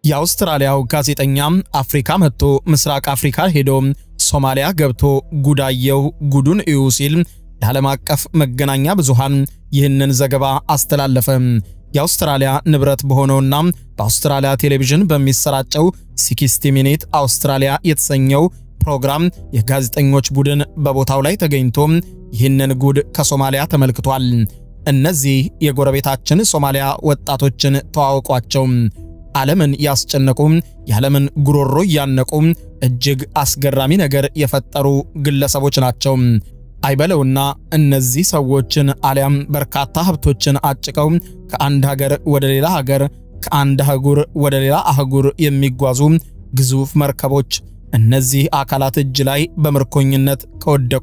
የአውስትራሊያው ጋዜጠኛ አፍሪካ መጥቶ ምስራቅ አፍሪካ ሄዶ ሶማሊያ ገብቶ ጉዳየው ጉዱን እዩ ሲል ለዓለም አቀፍ መገናኛ ብዙሃን ይህንን ዘገባ አስተላለፈ። የአውስትራሊያ ንብረት በሆነውና በአውስትራሊያ ቴሌቪዥን በሚሰራጨው ሲክስቲ ሚኒት አውስትራሊያ የተሰኘው ፕሮግራም የጋዜጠኞች ቡድን በቦታው ላይ ተገኝቶ ይህንን ጉድ ከሶማሊያ ተመልክቷል። እነዚህ የጎረቤታችን ሶማሊያ ወጣቶችን ተዋወቋቸው። ዓለምን ያስጨነቁ የዓለምን ጉሮሮ እያነቁ እጅግ አስገራሚ ነገር የፈጠሩ ግለሰቦች ናቸው። አይበለውና እነዚህ ሰዎችን አሊያም በርካታ ሀብቶችን አጭቀው ከአንድ ሀገር ወደ ሌላ ሀገር ከአንድ አህጉር ወደ ሌላ አህጉር የሚጓዙ ግዙፍ መርከቦች እነዚህ አካላት እጅ ላይ በምርኮኝነት ከወደቁ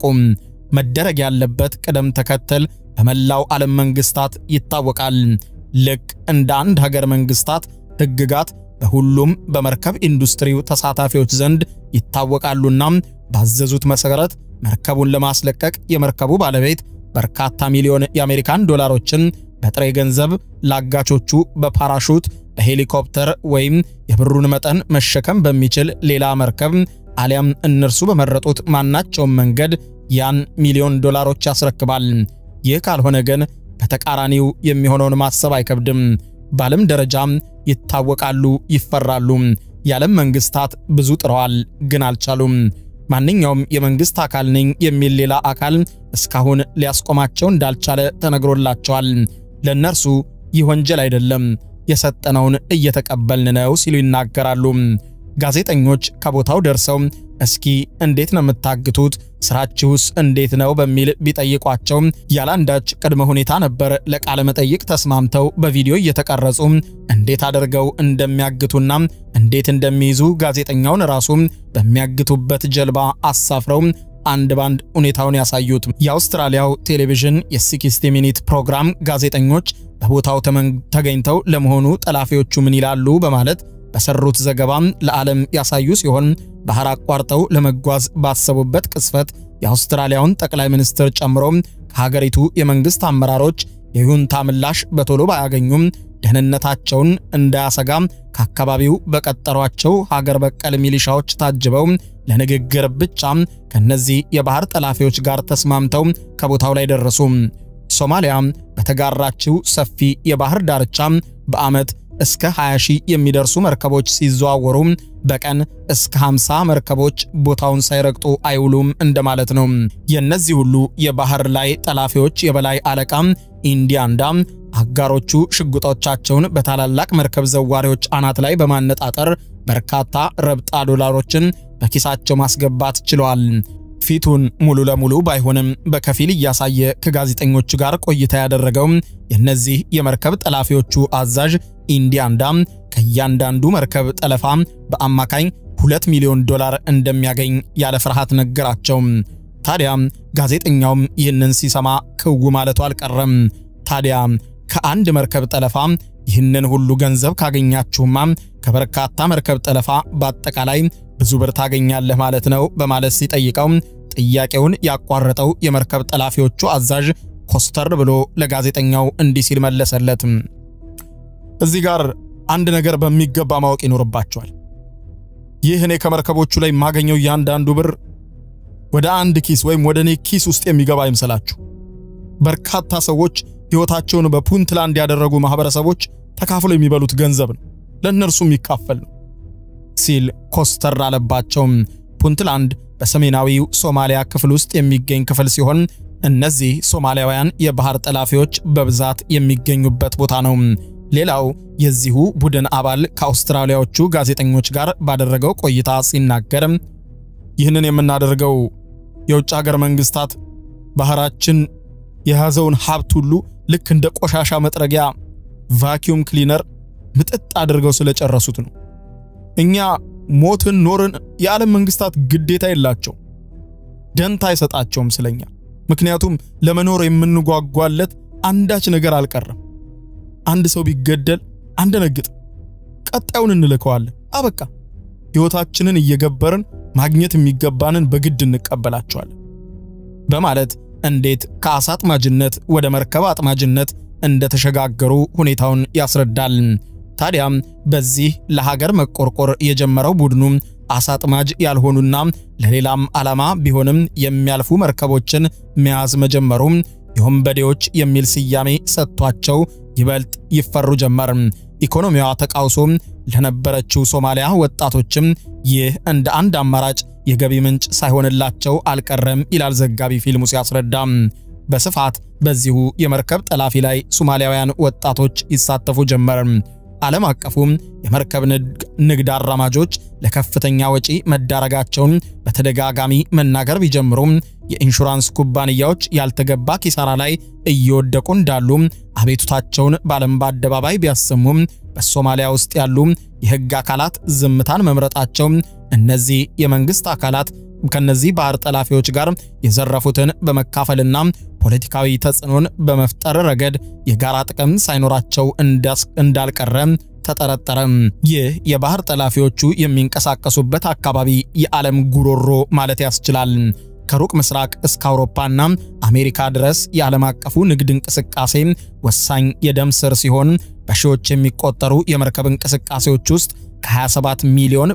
መደረግ ያለበት ቅደም ተከተል በመላው ዓለም መንግስታት ይታወቃል። ልክ እንደ አንድ ሀገር መንግስታት ሕግጋት በሁሉም በመርከብ ኢንዱስትሪው ተሳታፊዎች ዘንድ ይታወቃሉና ባዘዙት መሰረት መርከቡን ለማስለቀቅ የመርከቡ ባለቤት በርካታ ሚሊዮን የአሜሪካን ዶላሮችን በጥሬ ገንዘብ ላጋቾቹ በፓራሹት በሄሊኮፕተር ወይም የብሩን መጠን መሸከም በሚችል ሌላ መርከብ አሊያም እነርሱ በመረጡት ማናቸውም መንገድ ያን ሚሊዮን ዶላሮች ያስረክባል። ይህ ካልሆነ ግን በተቃራኒው የሚሆነውን ማሰብ አይከብድም። በዓለም ደረጃም ይታወቃሉ፣ ይፈራሉ። የዓለም መንግስታት ብዙ ጥረዋል፣ ግን አልቻሉም። ማንኛውም የመንግስት አካል ነኝ የሚል ሌላ አካል እስካሁን ሊያስቆማቸው እንዳልቻለ ተነግሮላቸዋል። ለእነርሱ ይህ ወንጀል አይደለም፣ የሰጠነውን እየተቀበልን ነው ሲሉ ይናገራሉ። ጋዜጠኞች ከቦታው ደርሰው እስኪ እንዴት ነው የምታግቱት? ስራችሁስ እንዴት ነው በሚል ቢጠይቋቸው ያላንዳች ቅድመ ሁኔታ ነበር ለቃለ መጠይቅ ተስማምተው በቪዲዮ እየተቀረጹ እንዴት አድርገው እንደሚያግቱና እንዴት እንደሚይዙ ጋዜጠኛውን ራሱ በሚያግቱበት ጀልባ አሳፍረው አንድ ባንድ ሁኔታውን ያሳዩት። የአውስትራሊያው ቴሌቪዥን የ60 ሚኒት ፕሮግራም ጋዜጠኞች በቦታው ተገኝተው ለመሆኑ ጠላፊዎቹ ምን ይላሉ በማለት በሰሩት ዘገባም ለዓለም ያሳዩ ሲሆን ባህር አቋርጠው ለመጓዝ ባሰቡበት ቅስፈት የአውስትራሊያውን ጠቅላይ ሚኒስትር ጨምሮ ከሀገሪቱ የመንግስት አመራሮች የይሁንታ ምላሽ በቶሎ ባያገኙም ደህንነታቸውን እንዳያሰጋ ከአካባቢው በቀጠሯቸው ሀገር በቀል ሚሊሻዎች ታጅበው ለንግግር ብቻ ከነዚህ የባህር ጠላፊዎች ጋር ተስማምተው ከቦታው ላይ ደረሱ። ሶማሊያ በተጋራችው ሰፊ የባህር ዳርቻ በዓመት እስከ 20 ሺህ የሚደርሱ መርከቦች ሲዘዋወሩ በቀን እስከ 50 መርከቦች ቦታውን ሳይረግጡ አይውሉም እንደማለት ነው። የእነዚህ ሁሉ የባህር ላይ ጠላፊዎች የበላይ አለቃ ኢንዲያንዳ አጋሮቹ ሽጉጦቻቸውን በታላላቅ መርከብ ዘዋሪዎች አናት ላይ በማነጣጠር በርካታ ረብጣ ዶላሮችን በኪሳቸው ማስገባት ችለዋል። ፊቱን ሙሉ ለሙሉ ባይሆንም በከፊል እያሳየ ከጋዜጠኞቹ ጋር ቆይታ ያደረገው የእነዚህ የመርከብ ጠላፊዎቹ አዛዥ ኢንዲያንዳ ከእያንዳንዱ መርከብ ጠለፋ በአማካኝ 2 ሚሊዮን ዶላር እንደሚያገኝ ያለ ፍርሃት ነገራቸው። ታዲያ ጋዜጠኛውም ይህንን ሲሰማ ክው ማለቱ አልቀረም። ታዲያ ከአንድ መርከብ ጠለፋ ይህንን ሁሉ ገንዘብ ካገኛችሁማ ከበርካታ መርከብ ጠለፋ በአጠቃላይ ብዙ ብር ታገኛለህ ማለት ነው በማለት ሲጠይቀው ጥያቄውን ያቋረጠው የመርከብ ጠላፊዎቹ አዛዥ ኮስተር ብሎ ለጋዜጠኛው እንዲህ ሲል መለሰለት። እዚህ ጋር አንድ ነገር በሚገባ ማወቅ ይኖርባቸዋል። ይህ እኔ ከመርከቦቹ ላይ የማገኘው እያንዳንዱ ብር ወደ አንድ ኪስ ወይም ወደ እኔ ኪስ ውስጥ የሚገባ አይምሰላችሁ። በርካታ ሰዎች ሕይወታቸውን በፑንትላንድ ያደረጉ ማህበረሰቦች ተካፍለው የሚበሉት ገንዘብ ነው፣ ለእነርሱ የሚካፈል ነው ሲል ኮስተር አለባቸው። ፑንትላንድ በሰሜናዊው ሶማሊያ ክፍል ውስጥ የሚገኝ ክፍል ሲሆን እነዚህ ሶማሊያውያን የባህር ጠላፊዎች በብዛት የሚገኙበት ቦታ ነው። ሌላው የዚሁ ቡድን አባል ከአውስትራሊያዎቹ ጋዜጠኞች ጋር ባደረገው ቆይታ ሲናገር ይህንን የምናደርገው የውጭ ሀገር መንግስታት ባህራችን የያዘውን ሀብት ሁሉ ልክ እንደ ቆሻሻ መጥረጊያ ቫኪዩም ክሊነር ምጥጥ አድርገው ስለጨረሱት ነው። እኛ ሞትን ኖርን የዓለም መንግስታት ግዴታ የላቸው፣ ደንታ አይሰጣቸውም ስለኛ። ምክንያቱም ለመኖር የምንጓጓለት አንዳች ነገር አልቀረም። አንድ ሰው ቢገደል አንደነግጥ፣ ቀጣዩን እንልከዋለን። አበቃ። ሕይወታችንን እየገበርን ማግኘት የሚገባንን በግድ እንቀበላቸዋለን በማለት እንዴት ከአሳ አጥማጅነት ወደ መርከብ አጥማጅነት እንደተሸጋገሩ ሁኔታውን ያስረዳል። ታዲያ በዚህ ለሀገር መቆርቆር የጀመረው ቡድኑ አሳ አጥማጅ ያልሆኑና ለሌላም ዓላማ ቢሆንም የሚያልፉ መርከቦችን መያዝ መጀመሩ የወንበዴዎች የሚል ስያሜ ሰጥቷቸው ይበልጥ ይፈሩ ጀመር። ኢኮኖሚዋ ተቃውሶ ለነበረችው ሶማሊያ ወጣቶችም ይህ እንደ አንድ አማራጭ የገቢ ምንጭ ሳይሆንላቸው አልቀረም ይላል ዘጋቢ ፊልሙ ሲያስረዳ። በስፋት በዚሁ የመርከብ ጠላፊ ላይ ሶማሊያውያን ወጣቶች ይሳተፉ ጀመር። ዓለም አቀፉ የመርከብ ንግድ አራማጆች ለከፍተኛ ወጪ መዳረጋቸውን በተደጋጋሚ መናገር ቢጀምሩም የኢንሹራንስ ኩባንያዎች ያልተገባ ኪሳራ ላይ እየወደቁ እንዳሉ አቤቱታቸውን በዓለም በአደባባይ ቢያሰሙም በሶማሊያ ውስጥ ያሉ የሕግ አካላት ዝምታን መምረጣቸው እነዚህ የመንግሥት አካላት ከነዚህ ባህር ጠላፊዎች ጋር የዘረፉትን በመካፈልና ፖለቲካዊ ተጽዕኖን በመፍጠር ረገድ የጋራ ጥቅም ሳይኖራቸው እንዳልቀረ ተጠረጠረ። ይህ የባህር ጠላፊዎቹ የሚንቀሳቀሱበት አካባቢ የዓለም ጉሮሮ ማለት ያስችላል። ከሩቅ ምስራቅ እስከ አውሮፓና አሜሪካ ድረስ የዓለም አቀፉ ንግድ እንቅስቃሴ ወሳኝ የደም ስር ሲሆን በሺዎች የሚቆጠሩ የመርከብ እንቅስቃሴዎች ውስጥ ከ27 ሚሊዮን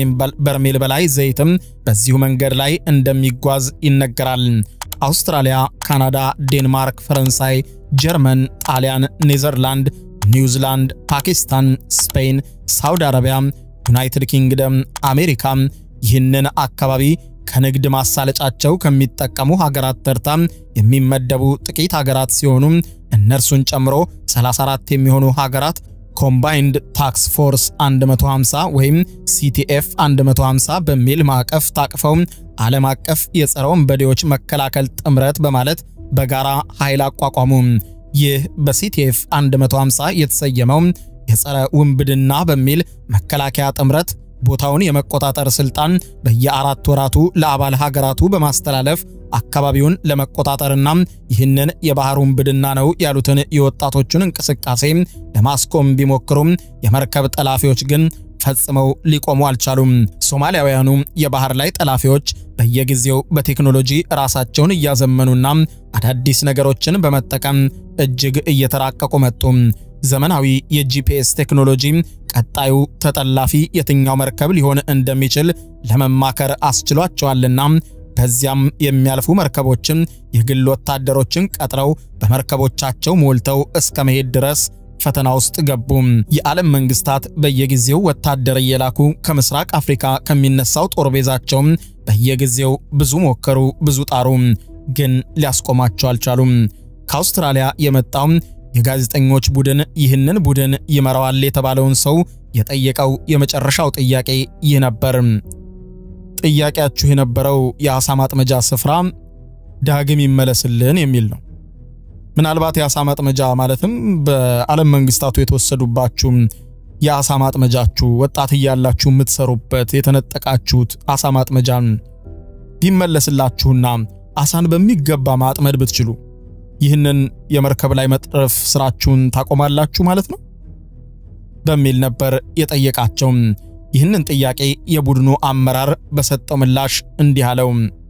በርሜል በላይ ዘይትም በዚሁ መንገድ ላይ እንደሚጓዝ ይነገራል። አውስትራሊያ፣ ካናዳ፣ ዴንማርክ፣ ፈረንሳይ፣ ጀርመን፣ ጣሊያን፣ ኔዘርላንድ፣ ኒውዚላንድ፣ ፓኪስታን፣ ስፔን፣ ሳውዲ አረቢያ፣ ዩናይትድ ኪንግደም፣ አሜሪካ ይህንን አካባቢ ከንግድ ማሳለጫቸው ከሚጠቀሙ ሀገራት ተርታ የሚመደቡ ጥቂት ሀገራት ሲሆኑ እነርሱን ጨምሮ 34 የሚሆኑ ሀገራት ኮምባይንድ ታክስ ፎርስ 150 ወይም ሲቲኤፍ 150 በሚል ማዕቀፍ ታቅፈው ዓለም አቀፍ የጸረ ወንበዴዎች መከላከል ጥምረት በማለት በጋራ ኃይል አቋቋሙ። ይህ በሲቲኤፍ 150 የተሰየመው የጸረ ውንብድና በሚል መከላከያ ጥምረት ቦታውን የመቆጣጠር ስልጣን በየአራት ወራቱ ለአባል ሀገራቱ በማስተላለፍ አካባቢውን ለመቆጣጠርና ይህንን የባህር ውንብድና ነው ያሉትን የወጣቶቹን እንቅስቃሴ ለማስቆም ቢሞክሩም የመርከብ ጠላፊዎች ግን ፈጽመው ሊቆሙ አልቻሉም። ሶማሊያውያኑ የባህር ላይ ጠላፊዎች በየጊዜው በቴክኖሎጂ ራሳቸውን እያዘመኑና አዳዲስ ነገሮችን በመጠቀም እጅግ እየተራቀቁ መጡ። ዘመናዊ የጂፒኤስ ቴክኖሎጂ ቀጣዩ ተጠላፊ የትኛው መርከብ ሊሆን እንደሚችል ለመማከር አስችሏቸዋልና በዚያም የሚያልፉ መርከቦችን የግል ወታደሮችን ቀጥረው በመርከቦቻቸው ሞልተው እስከ መሄድ ድረስ ፈተና ውስጥ ገቡ። የዓለም መንግስታት በየጊዜው ወታደር እየላኩ ከምስራቅ አፍሪካ ከሚነሳው ጦር ቤዛቸው በየጊዜው ብዙ ሞከሩ፣ ብዙ ጣሩ፣ ግን ሊያስቆማቸው አልቻሉም። ከአውስትራሊያ የመጣው የጋዜጠኞች ቡድን ይህንን ቡድን ይመራዋል የተባለውን ሰው የጠየቀው የመጨረሻው ጥያቄ ይህ ነበር። ጥያቄያችሁ የነበረው የአሳ ማጥመጃ ስፍራ ዳግም ይመለስልን የሚል ነው። ምናልባት የአሳ ማጥመጃ ማለትም በዓለም መንግስታቱ የተወሰዱባችሁ የአሳ ማጥመጃችሁ ወጣት እያላችሁ የምትሰሩበት የተነጠቃችሁት አሳ ማጥመጃን ቢመለስላችሁና አሳን በሚገባ ማጥመድ ብትችሉ ይህንን የመርከብ ላይ መጥረፍ ስራችሁን ታቆማላችሁ ማለት ነው በሚል ነበር የጠየቃቸው። ይህንን ጥያቄ የቡድኑ አመራር በሰጠው ምላሽ እንዲህ አለው።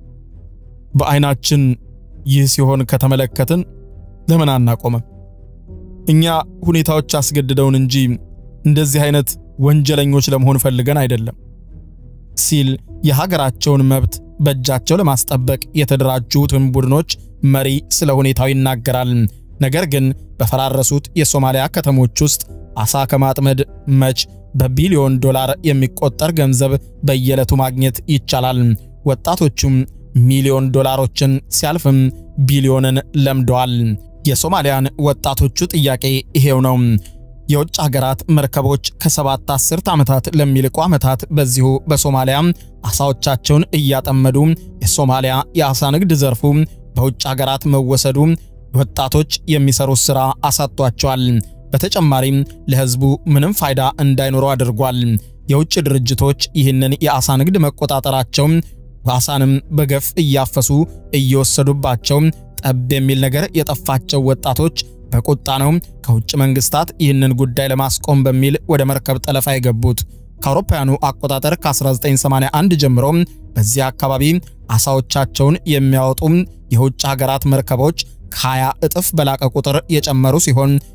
በአይናችን ይህ ሲሆን ከተመለከትን ለምን አናቆመም? እኛ ሁኔታዎች አስገድደውን እንጂ እንደዚህ አይነት ወንጀለኞች ለመሆን ፈልገን አይደለም ሲል የሀገራቸውን መብት በእጃቸው ለማስጠበቅ የተደራጁትን ቡድኖች መሪ ስለ ሁኔታው ይናገራል። ነገር ግን በፈራረሱት የሶማሊያ ከተሞች ውስጥ አሳ ከማጥመድ መች በቢሊዮን ዶላር የሚቆጠር ገንዘብ በየዕለቱ ማግኘት ይቻላል። ወጣቶቹም ሚሊዮን ዶላሮችን ሲያልፍም ቢሊዮንን ለምደዋል። የሶማሊያን ወጣቶቹ ጥያቄ ይሄው ነው። የውጭ ሀገራት መርከቦች ከሰባት አስርት ዓመታት ለሚልቁ ዓመታት በዚሁ በሶማሊያ አሳዎቻቸውን እያጠመዱ የሶማሊያ የአሳ ንግድ ዘርፉ በውጭ ሀገራት መወሰዱ ወጣቶች የሚሰሩት ሥራ አሳጥቷቸዋል። በተጨማሪም ለሕዝቡ ምንም ፋይዳ እንዳይኖረው አድርጓል። የውጭ ድርጅቶች ይህንን የአሳ ንግድ መቆጣጠራቸው አሳንም በገፍ እያፈሱ እየወሰዱባቸው ጠብ የሚል ነገር የጠፋቸው ወጣቶች በቁጣ ነው ከውጭ መንግስታት ይህንን ጉዳይ ለማስቆም በሚል ወደ መርከብ ጠለፋ የገቡት። ከአውሮፓውያኑ አቆጣጠር ከ1981 ጀምሮ በዚህ አካባቢ አሳዎቻቸውን የሚያወጡ የውጭ ሀገራት መርከቦች ከ20 እጥፍ በላቀ ቁጥር የጨመሩ ሲሆን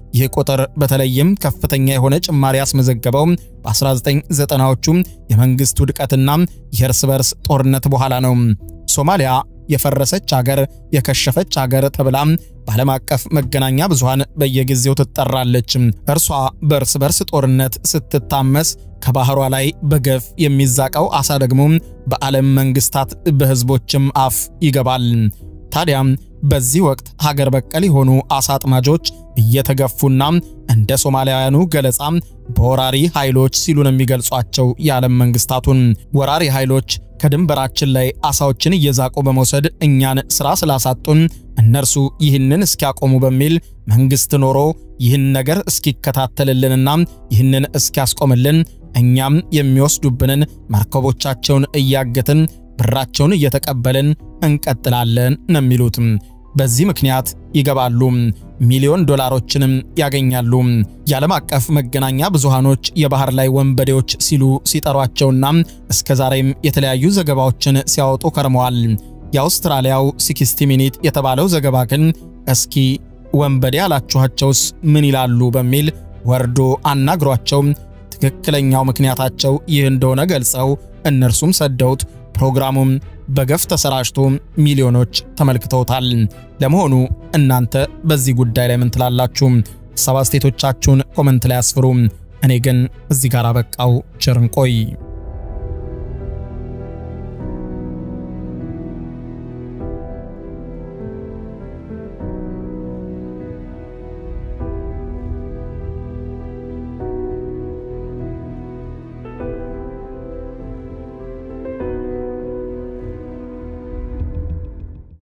ይህ ቁጥር በተለይም ከፍተኛ የሆነ ጭማሪ ያስመዘገበው በ1990ዎቹ የመንግስት ውድቀትና የእርስ በርስ ጦርነት በኋላ ነው። ሶማሊያ የፈረሰች አገር፣ የከሸፈች አገር ተብላ በዓለም አቀፍ መገናኛ ብዙሃን በየጊዜው ትጠራለች። እርሷ በእርስ በርስ ጦርነት ስትታመስ ከባህሯ ላይ በገፍ የሚዛቀው አሳ ደግሞ በዓለም መንግስታት በህዝቦችም አፍ ይገባል። ታዲያ በዚህ ወቅት ሀገር በቀል የሆኑ አሳ አጥማጆች እየተገፉና እንደ ሶማሊያውያኑ ገለጻ በወራሪ ኃይሎች ሲሉ ነው የሚገልጿቸው የዓለም መንግስታቱን። ወራሪ ኃይሎች ከድንበራችን ላይ አሳዎችን እየዛቁ በመውሰድ እኛን ሥራ ስላሳጡን እነርሱ ይህንን እስኪያቆሙ በሚል መንግስት ኖሮ ይህን ነገር እስኪከታተልልንና ይህንን እስኪያስቆምልን እኛም የሚወስዱብንን መርከቦቻቸውን እያገትን ብራቸውን እየተቀበልን እንቀጥላለን ነው የሚሉት። በዚህ ምክንያት ይገባሉ፣ ሚሊዮን ዶላሮችንም ያገኛሉ። የዓለም አቀፍ መገናኛ ብዙሃኖች የባህር ላይ ወንበዴዎች ሲሉ ሲጠሯቸውና እስከ ዛሬም የተለያዩ ዘገባዎችን ሲያወጡ ከርመዋል። የአውስትራሊያው ሲክስቲ ሚኒት የተባለው ዘገባ ግን እስኪ ወንበዴ ያላችኋቸውስ ምን ይላሉ በሚል ወርዶ አናግሯቸው ትክክለኛው ምክንያታቸው ይህ እንደሆነ ገልጸው እነርሱም ሰደውት ፕሮግራሙም በገፍ ተሰራጭቶ ሚሊዮኖች ተመልክተውታል። ለመሆኑ እናንተ በዚህ ጉዳይ ላይ ምን ትላላችሁ? ሀሳብ አስተያየቶቻችሁን ኮመንት ላይ አስፍሩ። እኔ ግን እዚህ ጋር አበቃው። ቸር እንቆይ።